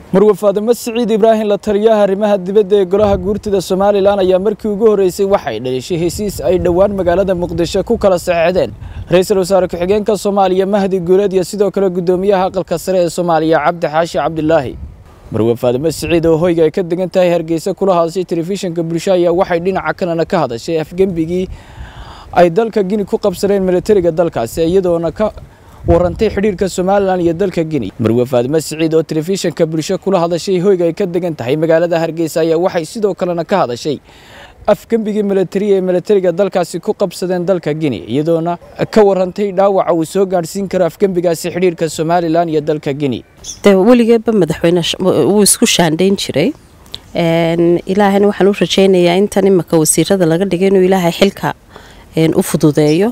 marwe faadimo siciid ibraahim la taliyaha arrimaha dibadda ee golaha guurtida somalilan ayaa markii ugu horreysay waxay dhalishay hesiis ay dhowaan magaalada muqdisho ku kala saxeexdeen ra-iisul wasaare ku-xigeenka soomaaliya mahdi guuleed iyo sidoo kale guddoomiyaha aqalka sare ee soomaaliya cabdi xaashi cabdilaahi marwe faadimo siciid oo hoyga ay ka degan tahay hargeysa kula hadashay telefishinka bulsho ayaa waxay dhinaca kalena ka hadashay afgembigii ay dalka gini ku qabsadeen milatariga dalkaasi iyadoona ka warantay xidhiirka somalilan iyo dalka gini marwe faadimo siciid oo telefishinka bulsho kula hadashay hoyga ay ka degan tahay magaalada hargeysa ayaa waxay sidoo kalena ka hadashay afgembigii milatari ee milatariga dalkaasi ku qabsadeen dalka gini iyadoona ka warantay dhaawaca uu soo gaadhsiin karo afgembigaasi xidhiirka somalilan iyo dalka gini de weligeeba madaxweyne wuu isku shaandhayn jiray ilaahayna waxaan u rajaynayaa intan imaka wasiirada laga dhigay inuu ilaahay xilka u fududeeyo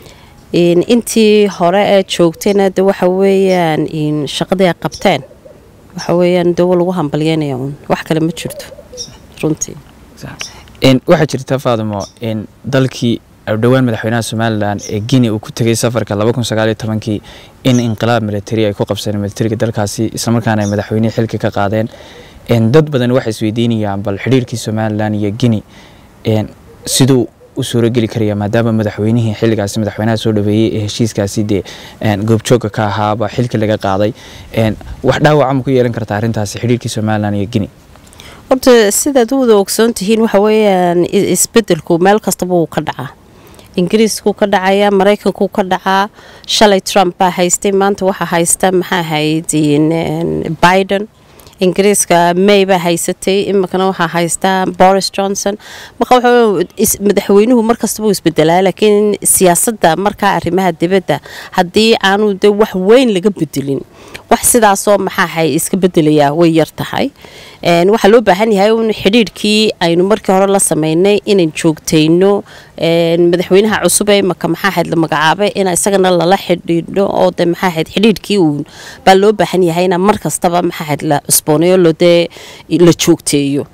intii hore ee joogtayna de waxa weeyaan shaqadii ay qabteen waxa weeyaan dawo lagu hambalyeynaya uun wax kale ma jirto runtii waxaa jirta faadimo dalkii dhowaan madaxweynaha somalilan ee gini uu ku tegay safarka kii in inqilaab milatari ay ku qabsadeen milatariga dalkaasi islamarkaana ay madaxweynihii xilka ka qaadeen dad badan waxay isweydiinayaan bal xidhiirkii somalilan iyo gini siduu u suurogeli karaya maadaama madaxweynihii xilligaasi madaxweynaha soo dhaweeyey ee heshiiskaasi dee goobjoogga ka ahaaba xilka laga qaaday wax dhaawaca ma ku yeelan karta arrintaasi xidhiirkii somalilan iyo gini horta sidaad u wada ogsoon tihiin waxa weeyaan isbedelku meel kastaba wuu ka dhacaa ingiriiskuu ka dhacaya maraykankuu ka dhacaa shalay trump baa haystay maanta waxaa haysta maxaa ahayd biden ingiriiska may baa haysatay iminkana waxaa haystaa boris johnson marka madaxweynuhu markastaba uu isbedelaa laakiin siyaasadda markaa arrimaha dibadda haddii aanu de wax weyn laga bedelin wax sidaasoo maxaahay iska bedelayaa way yar tahay waxaa loo baahan yahay un xidhiirhkii aynu markii hore la sameynay inayn joogtayno madaxweynaha cusub ee imaka maxaahayd la magacaabay in isagana lala xidhiidho oo de maxaahayd xidhiirhkii uun baa loo baahan yahay ina mar kastaba maxaahayd la cusboonayo lodee la joogteeyo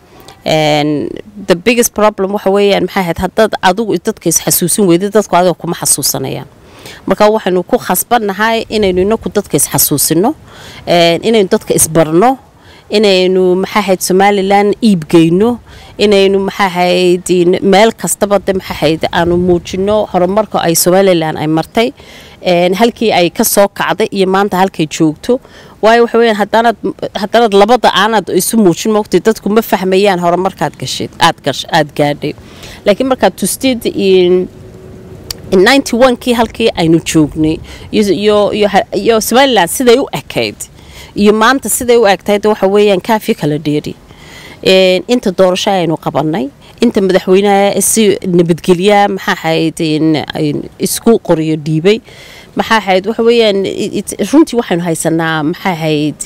the biggest problem waxa weeyaan maxaahayd haddaad adigu dadka isxasuusin weyda dadku adiga kuma xasuusanayaan marka waxaynu ku khasbannahay inaynu inaku dadka isxasuusino inaynu dadka isbarno inaynu maxaahayd somalilan iibgeyno inaynu maxaahayd meel kastaba de maxaahayd aanu muujino horumarka ay somalilan ay martay halkii ay ka soo kacday iyo maanta halkay joogto waayo waxa weyaan haddaanaad haddanaad labada aanaad isu muujin mogtay dadku ma fahmayaan horumarkaad gashayd aad gaadhay laakiin markaad tustid kii halkii aynu joognay iyo somalilan siday u ekayd iyo maanta siday u egtahay waxa weeyaan kaafi kala dheeri inta doorasho aynu qabanay inta madaxweynaha si nabadgelya maxaa ahayd isku qoriyo dhiibay maxaa ahayd waxa weeyaan runtii waxaynu haysanaa maxaa ahayd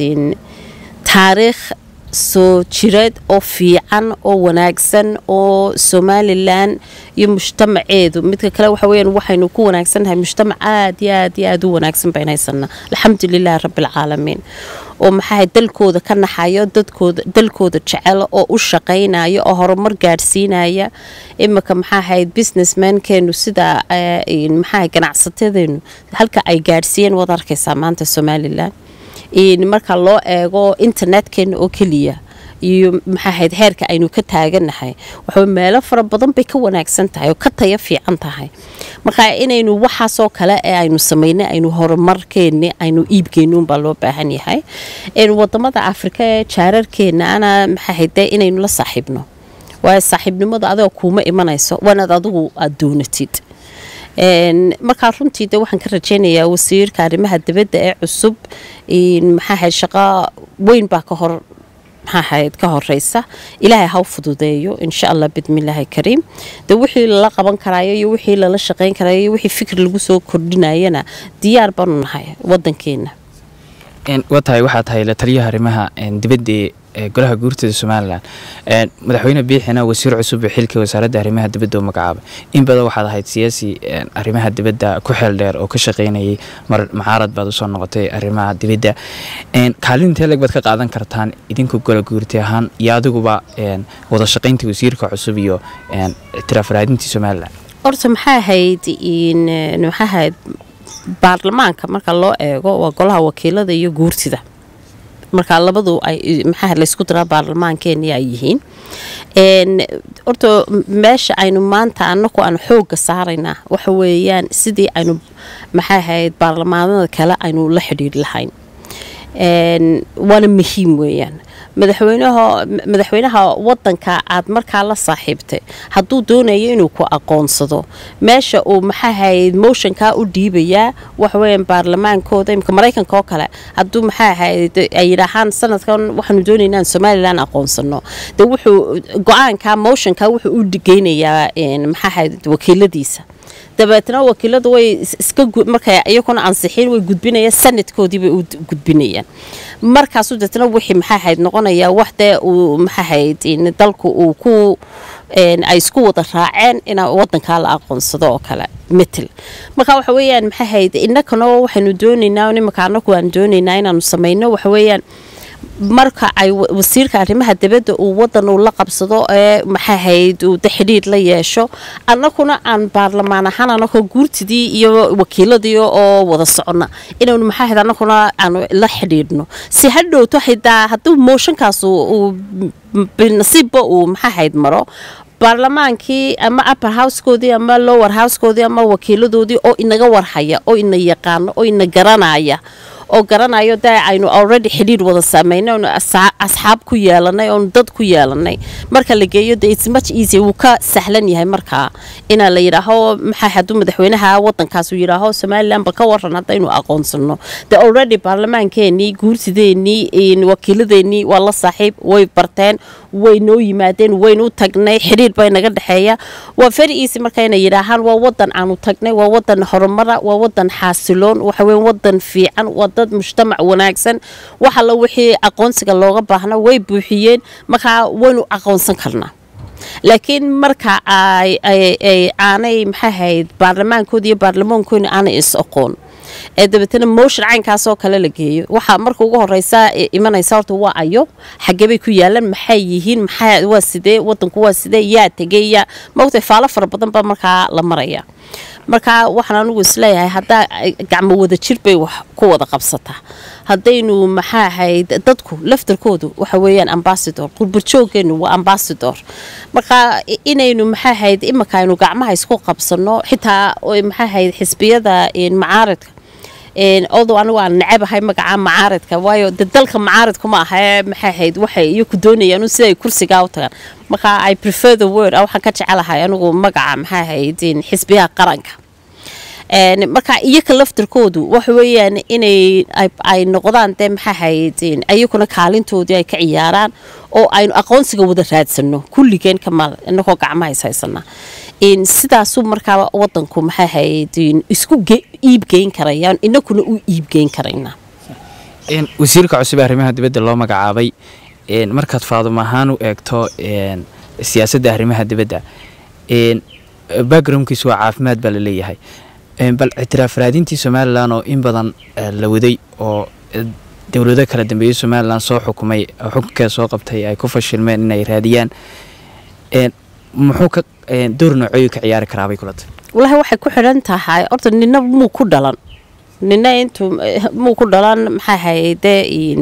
taariikh soo jireed oo fiican oo wanaagsan oo somalilan iyo mujtamaceedu midka kale waxa weyaan waxaynu ku wanaagsannahay mujtamac aad iyo aad iyo aad u wanaagsan baynu haysanaa alxamdulilahi rabbialcaalamiin oo maxaahay dalkooda ka naxayo dadkooda dalkooda jecel oo u shaqaynaya oo horumar gaadhsiinaya imika maxaahayd businessmankeenu sida maxaa ganacsatadeenu halka ay gaadhsiiyeen waad arkaysaa maanta somalilan marka loo eego internetkeenna oo keliya iyo maxaahayd heerka aynu ka taaganahay waxaa meelo fara badan bay ka wanaagsan tahay oo ka taya fiican tahay marka inaynu waxaasoo kale ee aynu samaynay aynu horumarkeenni aynu iibgeynuunbaa loo baahan yahay wadamada afrika ee jaararkeenna ana maxaahayd inaynu la saaxiibno waayo saaxiibnimada adigoo kuuma imanayso waanaad adigu aada doonatid markaa runtii de waxaan ka rajaynayaa wasiirka arrimaha dibadda ee cusub maxaahayd shaqo weyn baa ka hor maxaahayd ka horeysa ilaahay haw fududeeyo insha allah bidmillaahi kariim de wixii lala qaban karaayo iyo wixii lala shaqayn karayo iyo wixii fikir lagu soo kordhinayana diyaar baanu nahay wadankeena waa tahay waxaa tahay la taliyaha arrimaha dibadda ee golaha guurtida somalilan madaxweyne biixina wasiir cusub ee xilka wasaaradda arrimaha dibadda u magacaabay in badan waxaad ahayd siyaasi arrimaha dibadda ku xeel dheer oo ka shaqaynayay mar mucaarad baad usoo noqotay arrimaha dibadda kaalintee leg baad ka qaadan kartaan idinku gola guurti ahaan iyo adiguba wada shaqayntii wasiirka cusub iyo ictiraaf raadintii somalilan horta maxaa ahayd maxaa ahayd baarlamaanka marka loo eego waa golaha wakiilada iyo guurtida marka labadu ay maxaa laysku daraa baarlamaankeeni ay yihiin horta meesha aynu maanta anaku aan xooga saaraynaa waxa weeyaan sidii aynu maxaa ahayd baarlamaanada kale aynu la xidhiiri lahayn waana muhiim weeyaan madaxweynaha madaxweynaha wadanka aad markaa la saaxiibtay hadduu doonayo inuu ku aqoonsado meesha uu maxaahayd motionkaa u dhiibayaa waxaweyaan baarlamaankooda imika maraykanka oo kale hadduu maxaa ahayd ay yidhaahaan sanadkan waxaanu doonaynaa in somalilan aqoonsano de wuxuu go-aanka motionka wuxuu u geynayaa maxaahayd wakiiladiisa dabeetna wakiiladu way iska markay iyaguna ansixin way gudbinayaan sanadkoodii bay u gudbinayaan markaasu deetna wixii maxaa ahayd noqonayaa wax dee uu maxaa ahayd dalku uu ku ay isku wada raaceen in wadankaa la aqoonsado oo kale metel marka waxa weeyaan maxaa ahayd innakana waxaynu doonaynaa imika anaku aan doonaynaa inaanu samayno waxa weeyaan marka ay wasiirka arrimaha dibadda uu wadan uu la qabsado ee maxaahayd uu de xidhiir la yeesho annakuna aan baarlamaan ahaan anakoo guurtidii iyo wakiiladii oo wada socona inaynu maxaahayd annakuna aanu la xidhiidhno si ha dhowto xitaa hadduu mooshankaas uu nasiibba uu maxaahayd maro baarlamaankii ama upper housekoodii ama lower housekoodii ama wakiiladoodii oo inaga warhaya oo ina yaqaano oo ina garanaya oo garanayo dee aynu already xidhiir wada saameynay oonu asxaab ku yeelanay oonu dad ku yeelanay marka la geeyo de its much easy wuu ka sahlan yahay markaa inaa la yidhaaho maxaa hadduu madaxweynaha wadankaas uu yidhaaho somalilan bal ka waran haddaynu aqoonsano de already baarlamaankeenii guursideenii wakiiladeenii waa la saaxiib way barteen way noo yimaadeen waynu tagnay xidhiir bay naga dhexeeya waa very easy marka inay yidhaahaan waa wadan aanu tagnay waa wadan horumara waa wadan xaasiloon waxaweye wadan fiican waa dad mujtamac wanaagsan wax alla wixii aqoonsiga looga baahna way buuxiyeen markaa waynu aqoonsan karnaa laakiin marka aanay maxaahayd baarlamaankoodi iyo baarlamaankooni aanay is aqoon ee dabeetana motion caynkaasoo kale la geeyo waxaa marka ugu horeysa imanaysa horta waa ayo xagebay ku yaalan maxay yihiin maxaa waa sidee wadanku waa sidee yaa tegey yaa maogtay faalo fara badan baa markaa la maraya marka waxaan anigu isleeyahay haddaa gacmo wada jir bay wax ku wada qabsataa haddaynu maxaa ahayd dadku laftarkoodu waxa weeyaan ambasador qurburjooggeenu waa ambasador marka inaynu maxaa ahayd imika aynu gacmaha isku qabsano xitaa maxaa ahayd xisbiyada macaaridka odow anigu aan nacabahay magaca macaaridka waayo de dalka macaaridku ma aha maxaa ahayd waxay iyaku doonayaan sida ay kursigaa u tagaan marka i prefer the word waxaan ka jecelahay anigu magaca maxaa ahayd xisbiyaha qaranka marka iyaka laftarkoodu waxa weeyaan inay ay noqdaan dee maxaa ahayd iyakuna kaalintoodii ay ka ciyaaraan oo aynu aqoonsiga wada raadsano kulligeen kamal inagoo gacmaha is haysanaa sidaasuu markaa wadanku maxaa ahayd isku iibgeyn karayaan inakuna u iibgeyn karaynaa wasiirka cusub ee arrimaha dibadda loo magacaabay markaad faadum ahaan u eegto siyaasadda arrimaha dibadda backgroundkiisu waa caafimaad baa laleeyahay bal ictiraaf raadintii somalilan oo in badan la waday oo dowlado kala dambeeyey somalilan soo xukumay xukunkeeda soo qabtay ay ku fashilmeen inay raadiyaan muxuu ka door nooceeyu ka ciyaari karaabay kulata walahi waxay ku xidhan tahay horta nina muu ku dhalan nina intuu muu ku dhalan maxaa hayde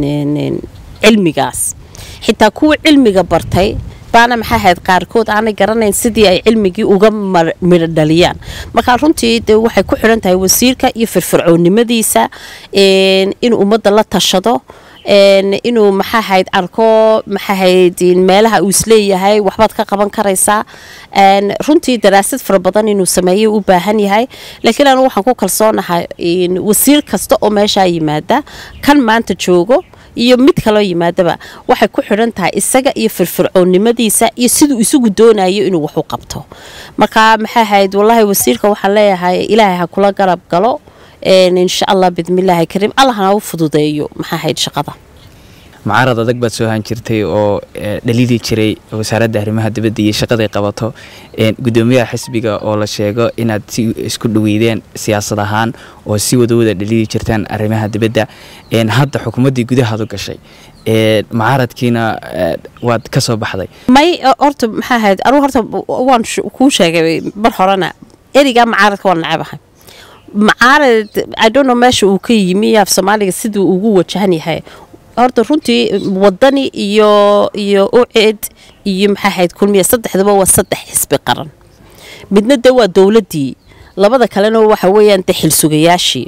cilmigaas xitaa kuwa cilmiga bartay baana maxaa ahayd qaarkood aanay garanayn sidii ay cilmigii uga midho dhaliyaan marka runtii de waxay ku xidhan tahay wasiirka iyo firfircoonnimadiisa inuu ummadda la tashado inuu maxaa ahayd arko maxaa ahayd meelaha uu isleeyahay waxbaad ka qaban karaysaa runtii daraasad fara badan inuu sameeyay u baahan yahay laakiin anu waxaan ku kalsoonahay wasiir kasta oo meeshaa yimaada kan maanta joogo iyo mid kaloo yimaadaba waxay ku xidhan tahay isaga iyo firfircoonnimadiisa iyo siduu isagu doonayo inuu wax u qabto marka maxaa ahayd wallaahi wasiirka waxaan leeyahay ilaahay ha kula garab galo insha allah bidmillaahi kariim allahna u fududeeyo maxaa ahayd shaqada mucaarad adag baad soo han jirtay oo dhaliili jiray wasaaradda arrimaha dibadda iyo shaqaday qabato gudoomiyaha xisbiga oo la sheego inaad si isku dhaweydeen siyaasad ahaan oo si wadawada dhaliili jirtaan arrimaha dibadda hadda xukuumaddii gudahaadu gashay mucaaradkiina waad ka soo baxday may horta maxaa ahayd anugu horta waan kuu sheegay mar horena erigaa mucaaradka waan nacabahay mucaarad idonno meesha uu ka yimi af soomaaliga siduu ugu wajahan yahay horta runtii wadani iyo iyo ucid iyo maxaa ahayd kulmiya saddexdaba waa saddex xisbi qaran midna dee waa dowladdii labada kalena waxa weeyaan dee xilsugayaashii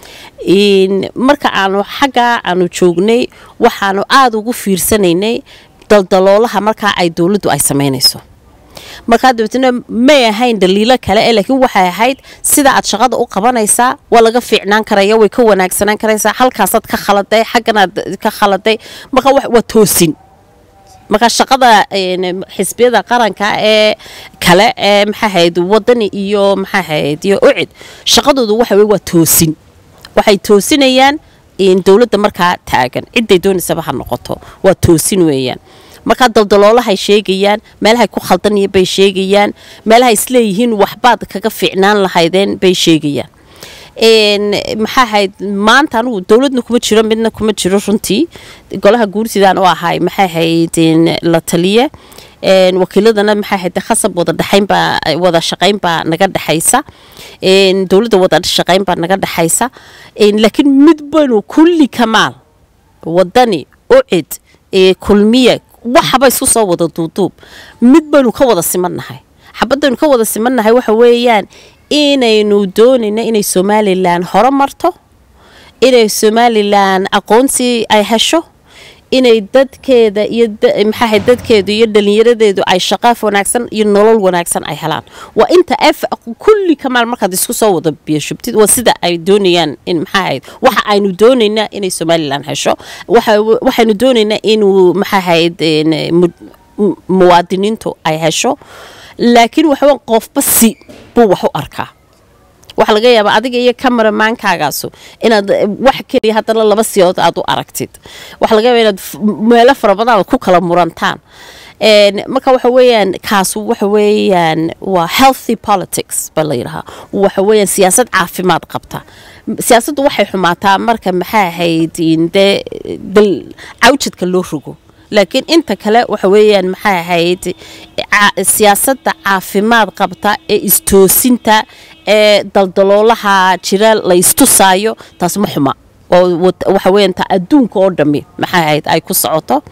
marka aanu xaggaa aanu joognay waxaanu aada ugu fiirsanaynay daldaloolaha markaa ay dowladdu ay samaynayso markaa dabeetna may ahayn daliilo kale e laakiin waxay ahayd sida aad shaqada u qabanaysaa waa laga fiicnaan karaya way ka wanaagsanaan karaysaa halkaasaad ka khaladay xagganaad ka khaladay marka waa toosin markaa shaqada xisbiyada qaranka ee kale ee maxaahayd wadani iyo maxaahayd iyo ucid shaqadoodu waxa wey waa toosin waxay toosinayaan dowladda markaa taagan ciday doonaysaba ha noqoto waa toosin weeyaan markaa daldaloolahay sheegayaan meelahay ku khaldanya bay sheegayaan meelahay isleeyihiin waxbaad kaga fiicnaan lahaydeen bay sheegayaan maxaa ahayd maanta anugu dowladna kuma jiro midna kuma jiro runtii golaha guurtidaan u ahay maxay ahayd la taliye wakiiladana maxay ahayd khasab wada dhexaynbaa wada shaqayn baa naga dhexaysa dowladda wada shaqayn baa naga dhexaysa laakiin mid baynu kulli kamaal wadani ucid kulmiye waxaba isku soo wada duuduub mid baynu ka wada simannahay xabadaynu ka wada simannahay waxa weeyaan inaynu doonayna inay somalilan hore marto inay somalilan aqoonsi ay hesho inay dadkeeda iyo maxaaha dadkeedu iyo dhalinyaradeedu ay shaqaaf wanaagsan iyo nolol wanaagsan ay helaan waa inta f kulli kamaal markaad isku soo wada biyashubtid waa sida ay doonayaan in maxaa ahayd waxa aynu doonaynaa inay somalilan hesho waxaynu doonaynaa inuu maxaa ahayd muwaadiniintu ay hesho laakiin waxawa qofba si buu wax u arkaa waxaa laga yaabaa adiga iyo cameramankaagaasu inaad wax keliya haddana laba siyood aad u aragtid waxaa laga yaaba inaad meelo fara badan aad ku kala murantaan marka waxa weeyaan kaasu waxa weeyaan waa healthy politics baa la yidhahaa waxa weeyaan siyaasad caafimaad qabta siyaasaddu waxay xumaataa marka maxaa ahayd dee cawjadka loo rogo laakiin inta kale waxa weeyaan maxay ahayd siyaasadda caafimaad qabta ee istoosinta ee daldaloolaha jira la istusaayo taas ma xuma oo waxa weeyaan ta adduunka oo dhammi maxay ahayd ay ku socoto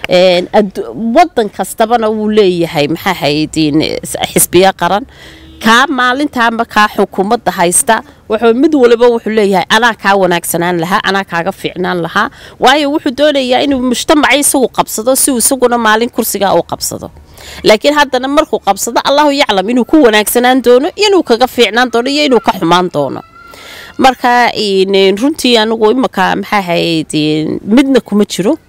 wadan kastabana wuu leeyahay maxaa ahayd xisbiya qaran kaa maalintaa markaa xukuumadda haysta wuxuu mid waliba wuxuu leeyahay anaa kaa wanaagsanaan lahaa anaa kaaga fiicnaan lahaa waayo wuxuu doonayaa inuu mujtamacii isagu qabsado si uu isaguna maalin kursigaa u qabsado laakiin haddana markuu qabsado allahu yaclam inuu ku wanaagsanaan doono inuu kaga fiicnaan doono iyo inuu ka xumaan doono marka runtii anigu imaka maxaa ahayd midna kuma jiro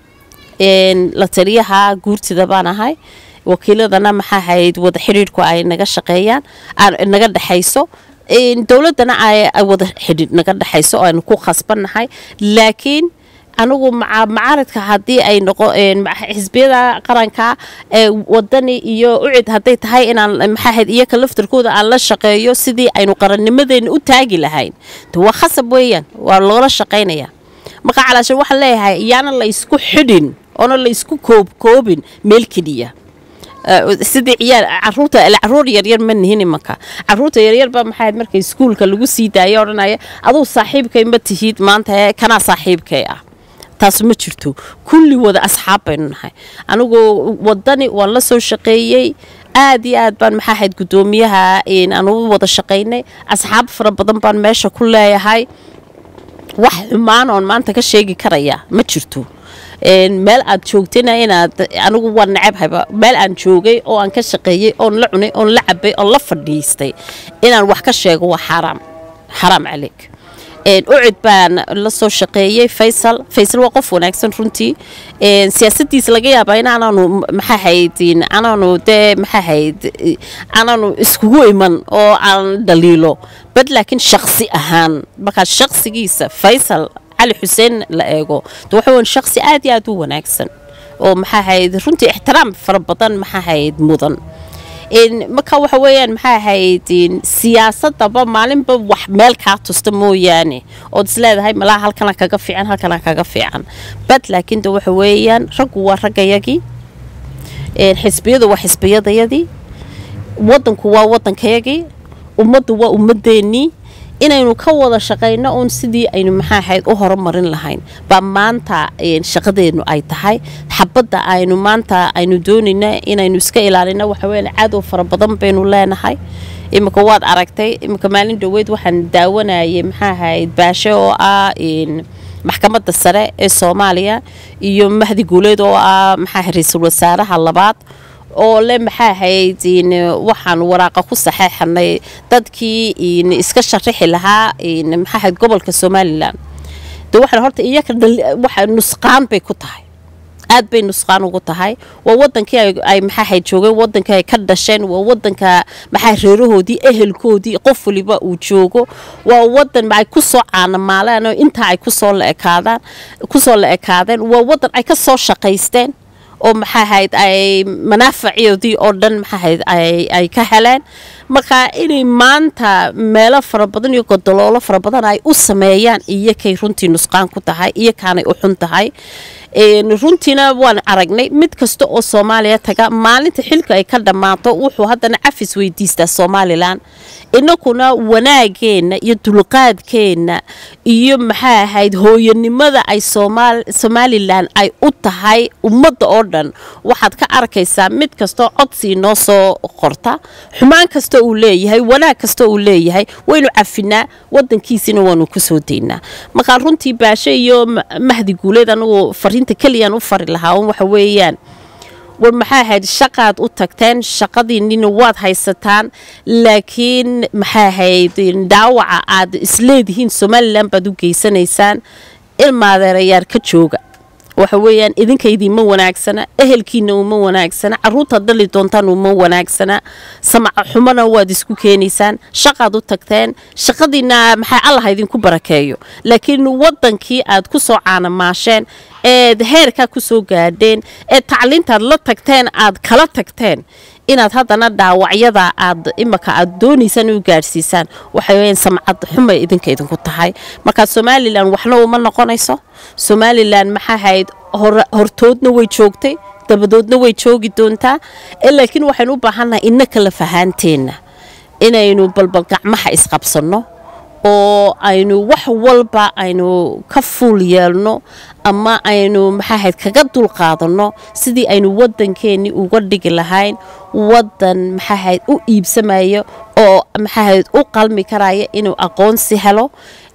la taliyaha guurtida baan ahay wakiiladana maxaa ahayd wada xidhiidhku ay naga shaqeeyaan naga dhexayso dowladana ay wada xidhiidh naga dhexayso oo aynu ku khasbannahay laakiin anigu macaaridka haddii ay noqo xisbiyada qaranka wadani iyo ucid hadday tahay inaan maxaa ahayd iyaka laftarkooda aan la shaqeeyo sidii aynu qarannimadeena u taagi lahayn waa khasab weeyaan waa loola shaqaynayaa marka calaashan waxaan leeyahay iyaana la isku xidhin oona la isku koobkoobin meel keliya sidii ciyaar caruurta caruur yaryar ma nihin imanka caruurta yaryar baa maxaa marka iskuulka lagu sii daaya odhanaya aduu saaxiibkay ma tihid maanta kanaa saaxiibkay ah taas ma jirto kulli wada asxaab baynu nahay anigu wadani waan la soo shaqeeyey aad iyo aad baan maxaa ahayd guddoomiyaha anugu wada shaqaynay asxaab fara badan baan meesha ku leeyahay wax xumaan oon maanta ka sheegi karaya ma jirto meel aad joogtayna inaad anigu waa necabhayba meel aan joogay oo aan ka shaqeeyey oon la cunay oon la cabay oon la fadhiistay inaan wax ka sheego waa xaaraam xaraam caleeg ucid baan la soo shaqeeyey faysal faysal waa qof wanaagsan runtii siyaasadiisa laga yaabaa in anaanu maxaa hayd anaanu dee maxaa hayd anaanu iskugu iman oo aan dhaliilo bad laakiin shaksi ahaan markaa shaksigiisa faysal cali xuseen la eego de waxa weyn shaksi aad iyo aad u wanaagsan oo maxaa hayd runtii ixtiraam fara badan maxaa hayd mudan marka waxa weeyaan maxaa ahayd siyaasadaba maalinba wax meel kaa tusta mooyaane ood isleedahay malaha halkana kaga fiican halkana kaga fiican bad laakiin de waxa weeyaan raggu waa raggayagii xisbiyadu waa xisbiyadayadii wadanku waa wadankayagii ummaddu waa ummadeennii inaynu ka wada shaqayno uun sidii aynu maxaa ahayd u horumarin lahayn baa maanta shaqadeennu ay tahay xabadda aynu maanta aynu doonayna inaynu iska ilaalino waxaweye cadow fara badan baynu leenahay iminka waad aragtay iminka maalin dhoweyd waxaan daawanayay maxaa ahayd baashe oo ah maxkamadda sare ee soomaaliya iyo mahdi guuleed oo ah maxaa ra-iisul wasaaraha labaad oo le maxaa ahayd waxaan waraaqa ku saxeexanay dadkii iska sharaxi lahaa maxaa ahayd gobolka somalilan de waxaan horta iyaka waxa nusqaan bay ku tahay aad bay nusqaan ugu tahay waa wadankii ay maxaa ahayd joogeen wadankii ay ka dhasheen waa wadanka maxaa reerahoodii ehelkoodii qof waliba uu joogo waa wadan ay kusoo caanamaaleen oo intaa ay kusoo la ekaadaan kusoo la ekaadeen waa wadan ay ka soo shaqaysteen oo maxaa ahayd ay manaafacoodii oo dhan maxaa ahayd ay ka heleen marka inay maanta meelo fara badan iyo godoloolo fara badan ay u sameeyaan iyokay runtii nusqaan ku tahay iyo kaanay u xun tahay runtiina waan aragnay mid kasta oo soomaaliya taga maalinta xilka ay ka dhammaato wuxuu haddana cafis weydiistaa somalilan inakuna wanaageenna iyo dulqaadkeenna iyo maxaa ahayd hooyanimada ay somalilan ay u tahay ummadda oo dhan waxaad ka arkaysaa mid kastoo codsii noo soo qorta xumaan kasta uu leeyahay wanaag kasta uu leeyahay waynu cafinaa wadankiisina waanu kasoo daynaa markaa runtii baashe iyo mahdi guuleed anugu fariinta keliyaan u fari lahaa un waxa weeyaan war maxaa ahayd shaqaad u tagteen shaqadiinina waad haysataan laakiin maxaa ahayd dhaawaca aad isleedihiin somalilan baad u geysanaysaan ilmaadeerayaar ka jooga waxa weeyaan idinkaydiima wanaagsana ehelkiina uma wanaagsana caruurtaad dhali doontaan uma wanaagsana samaca xumona waad isku keenaysaan shaqaad u tagteen shaqadiina maxaa allah idinku barakeeyo laakiin wadankii aad ku soo caanamaasheen eed heerkaa ku soo gaadheen ee tacliintaad la tagteen aad kala tagteen inaad haddana dhaawacyada aad imaka aad doonaysaan u gaadhsiisaan waxay samcad xumay idinka idinku tahay markaa somalilan waxna uma noqonayso somalilan maxaa ahayd hortoodna way joogtay dabadoodna way joogi doontaa laakiin waxaynu u baahannahay ina kala fahaanteenna inaynu balbal gacmaha isqabsanno oo aynu wax walba aynu ka fuul yeelno ama aynu maxaahayd kaga dulqaadanno sidii aynu wadankeenni uga dhigi lahayn wadan maxaahayd u iibsamaya oo maxaahayd u qalmi karaya inuu aqoonsi helo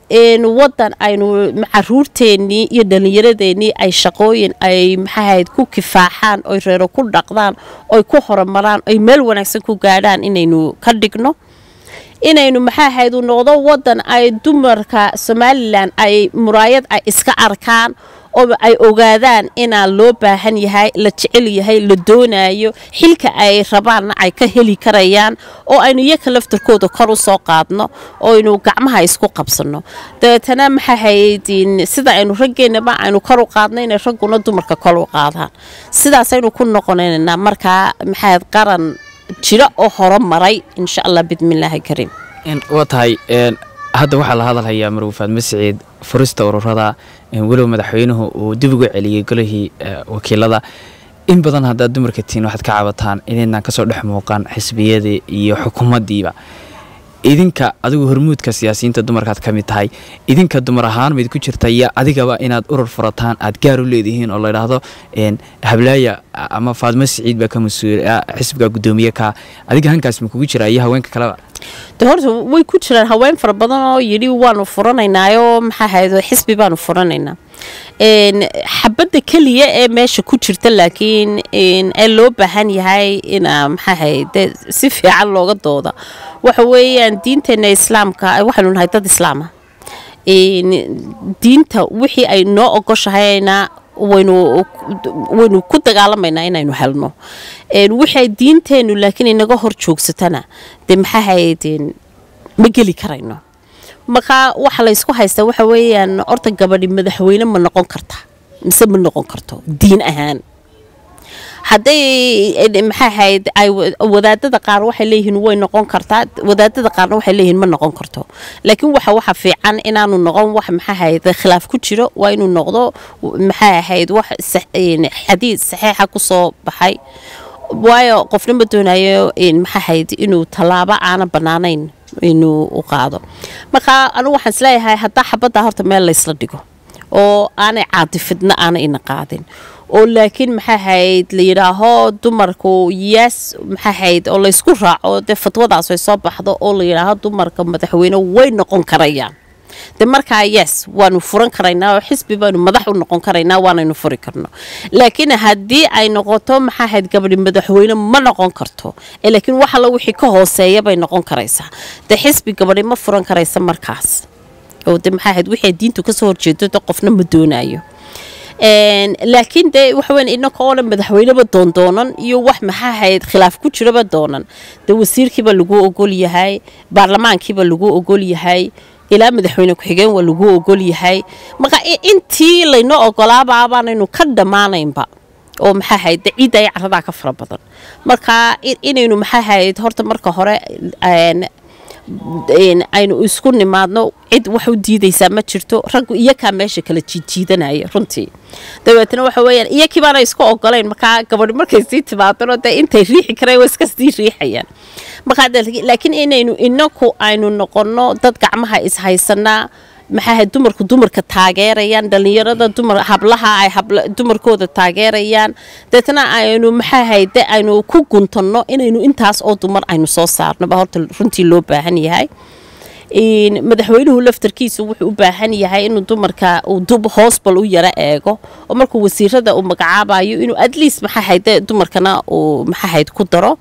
wadan aynu caruurteennii iyo dhallinyaradeenii ay shaqooyin ay maxaahayd ku kifaaxaan oy reero ku dhaqdaan oy ku horumaraan oy meel wanaagsan ku gaadhaan inaynu ka dhigno inaynu maxaa ahayd uu noqdo wadan ay dumarka somalilan ay muraayad ay iska arkaan oo ay ogaadaan inaa loo baahan yahay la jecel yahay la doonayo xilka ay rabaanna ay ka heli karayaan oo aynu iyaka laftarkooda kor u soo qaadno oo aynu gacmaha isku qabsanno dabeetana maxaa ahayd sida aynu raggeennaba aynu kor u qaadno inay ragguna dumarka kor u qaadaan sidaasaynu ku noqonaynaa markaa maxaahayd qaran jiro oo horo maray insha allah bidmillaahi kariim waa tahay hadda waxaa la hadalhayaa marwafaad masciid furista ururada weliba madaxweynuhu uu dib uga celiyey golihii wakiilada in badan haddaad dumarka tihiin waxaad ka cabataan inaydnaan kasoo dhex muuqan xisbiyadii iyo xukuumaddiiba idinka adigu hormuudka siyaasiyiinta dumarkaad ka mid tahay idinka dumar ahaan mayd ku jirta iyo adigaba inaad urur furataan aad gaar u leedihiin oo ladhaahdo hablaaya ama faadmo siciid baa ka mas-uul xisbiga guddoomiye ka adiga hankaas ma kugu jira iyo haweenka kaleba de horta way ku jiraan haween fara badan oo yidhi waanu furanaynaayo maxaa ahayd xisbi baanu furanaynaa xabadda keliya ee meesha ku jirta laakiin ee loo baahan yahay ina maxaa ahayd si fiican looga dooda waxa weeyaan diinteena islaamka waxaynu nahay dad islaama diinta wixii ay noo ogoshahayna waynu waynu ku dagaalamaynaa inaynu helno waxay diinteennu laakiin inaga hor joogsatana dee maxaa ahayd ma geli karayno markaa waxa laysku haystaa waxa weeyaan horta gabadhi madaxweyne ma noqon karta mise ma noqon karto diin ahaan hadday maxaa ahayd ay wadaadada qaar waxay leeyihiin way noqon kartaa wadaadada qaarna waxay leeyihiin ma noqon karto laakiin waxa waxa fiican inaanu noqon wax maxaa ahayd khilaaf ku jiro waa inuu noqdo maxaa ahayd wax xadiid saxiixa kusoo baxay waayo qofna ma doonayo maxaa ahayd inuu tallaabo aana bannaanayn inuu u qaado marka anigu waxaan isleeyahay haddaa xabaddaa horta meel laysla dhigo oo aanay caadifidna aanay ina qaadin oo laakiin maxaa hayd la yidhaaho dumarku yes maxaa hayd oo laysku raaco dee fatwadaas ay soo baxdo oo la yidhaaho dumarka madaxweyne way noqon karayaan de markaa yes waanu furan karaynaa oo xisbi baanu madax u noqon karaynaa waanaynu furi karno laakiin haddii ay noqoto maxaa hayd gabadhi madaxweyne ma noqon karto laakiin wax alla wixii ka hooseeya bay noqon karaysaa de xisbi gabadhi ma furan karaysa markaas oo de maxaa hayd wixii diintu kasoo horjeedo de qofna ma doonayo laakiin dee waxaweyn inaka oo dhan madaxweyneba doondoonan iyo wax maxaa hayd khilaaf ku jiraba doonan de wasiirkiiba lagu ogol yahay baarlamaankiiba lagu ogol yahay ilaa madaxweyne ku-xigeen waa lagu ogol yahay marka intii laynoo ogolaababaanaynu ka dhammaanaynba oo maxaa hayd de ciidda ay caradaa ka fara badan marka inaynu maxaa hayd horta marka hore aynu isku nimaadno cid wax u diidaysaa ma jirto raggu iyakaa meesha kala jiidjiidanaya runtii dabeetna waxa weyaan iyakii baana isku ogolayn markaa gabadhi markay sii timaadano dee intay riixi kareen waa iska sii riixayaan markaa laakiin inaynu inaku aynu noqonno dad gacmaha ishaysanaa maxaa dumarku dumarka taageerayaan dhalinyarada dumar hablaha ay dumarkooda taageerayaan deetna aynu maxaa hayde aynu ku guntanno inaynu intaas oo dumar aynu soo saarnoba horta runtii loo baahan yahay madaxweynuhu laftarkiisu wuxuu u baahan yahay inuu dumarka uu hoosbal u yaro eego oo markuu wasiirada uu magacaabayo inuu atleast maxaa hayde dumarkana uu maxaa hayd ku daro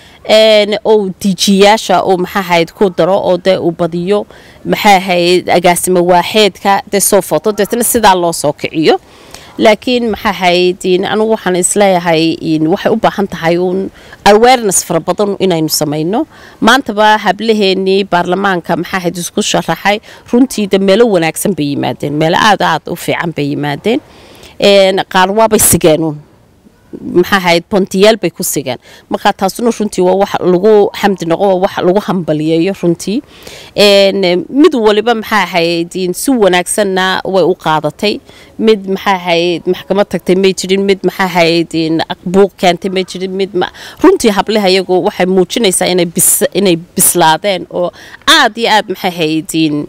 oo diijiyaasha uu maxaa hayd ku daro oo dee uu badiyo maxaa hayd agaasimo waaxeedka dee soo foto deetna sidaa loo soo kiciyo laakiin maxaa hayd anigu waxaan isleeyahay waxay u baahan tahay uun awareness fara badan inaynu samayno maantaba hablaheenii baarlamaanka maxaa hayd isku sharaxay runtii de meelo wanaagsan bay yimaadeen meelo aad aad u fiican bay yimaadeen qaar waabay sigeenuun maxaa hayd bontiyaal bay ku sigeen markaa taasuna runtii waa wax lagu xamdi noqo waa wax lagu hambaliyeeyo runtii mid waliba maxaa hayd si wanaagsanna way u qaadatay mid maxaa hayd maxkamad tagtay may jirin mid maxaa hayd buuq keentay may jirin mid runtii hableha iyagu waxay muujinaysaa inay bis inay bislaadeen oo aad iyo aad maxaa hayd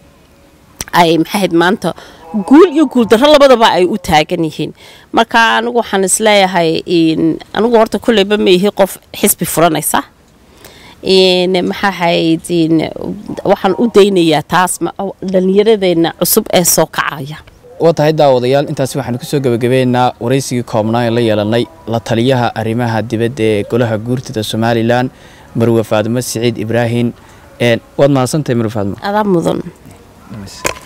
ay maxaa hayd maanta guul iyo guuldarro labadaba ay u taagan yihiin marka anigu waxaan isleeyahay anigu horta kulleyba ma ihi qof xisbi furanaysa maxaa hayd waxaan u daynayaa taas dhallinyaradeenna cusub ee soo kacaya waa tahay daawadayaal intaasi waxaanu kusoo gebagabeynaa waraysigii koobnaa ee la yeelanay la taliyaha arrimaha dibadda ee golaha guurtida somalilan marwe faadimo siciid ibraahim waad mahadsantahay marwe faadimo adaa mudan